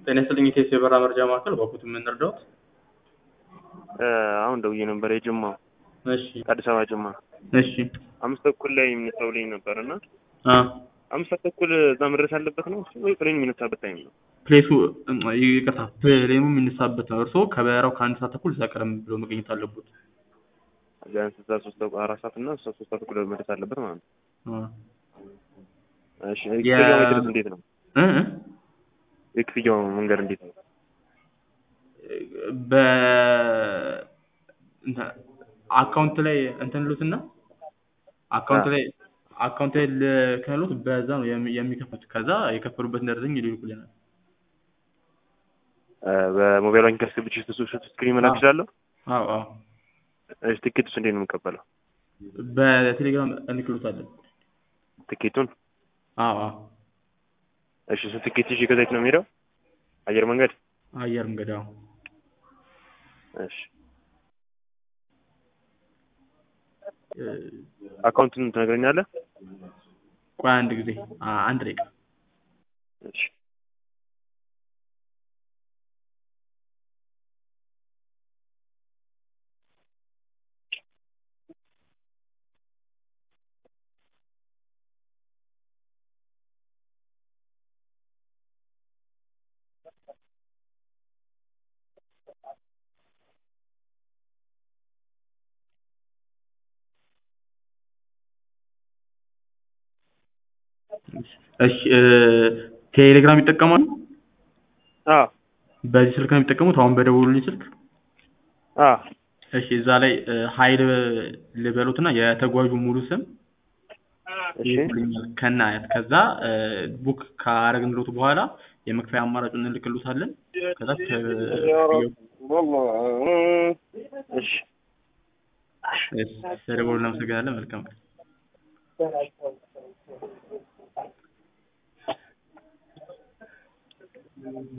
ጤና ይስጥልኝ ኢቴስ የበራ መርጃ ማዕከል በኩት የምንረዳውት አሁን ደውዬ ነበር የጅማው እሺ አዲስ አበባ ጅማ እሺ አምስት ተኩል ላይ የሚነሳውልኝ ነበር እና አ አምስት ሰዓት ተኩል እዛ መድረስ አለበት ነው እሱ ወይ ፕሌን የሚነሳበት ታይም ነው? ፕሌሱ ይቅርታ ፕሌኑ የሚነሳበት ነው እርስዎ ከበረራው ከአንድ ሰዓት ተኩል እዛ ቀደም ብሎ መገኘት አለበት ቢያንስ እዛ ሶስት ተኩል አራት ሰዓት እና እሷ ሶስት ሰዓት ተኩል መድረስ አለበት ማለት ነው። አ እሺ የክፍያው መንገድ እንዴት ነው? እ እ የክፍያው መንገድ እንዴት ነው? በ እንትን አካውንት ላይ እንትን ልሉትና አካውንት ላይ አካውንት ላይ ልከሉት በዛ ነው የሚ- የሚከፍሉት ከዛ የከፈሉበትን ደረሰኝ ይልኩልናል በሞባይል ባንክ አስገብቼ እሱ ስክሪን መላክ እችላለሁ? አዎ አዎ እሺ ትኬቱስ እንዴት ነው የምቀበለው? በቴሌግራም እንልክሎታለን ትኬቱን አዎ አዎ እሺ እሱ ትኬት ይዤ ከዛ የት ነው የምሄደው? አየር መንገድ? አየር መንገድ አዎ እሺ እ አካውንቱን ትነግረኛለህ? ቆይ አንድ ጊዜ አ- አንድ ደቂቃ እሺ እሺ እ ቴሌግራም ይጠቀማሉ? አዎ በዚህ ስልክ ነው የሚጠቀሙት አሁን በደወሉልኝ ስልክ? አዎ እሺ እዛ ላይ እ ሀይል ልበሉትና የተጓዡ ሙሉ ስም እሺ ይልኩልኛል ከነ አያት ከዛ እ ቡክ ካረግንሎት በኋላ የመክፈያ አማራጩን እንልክሎታለን ከዛ ክፍያው እሺ እሺ ስለደወሉ እናመሰግናለን መልካም ቀን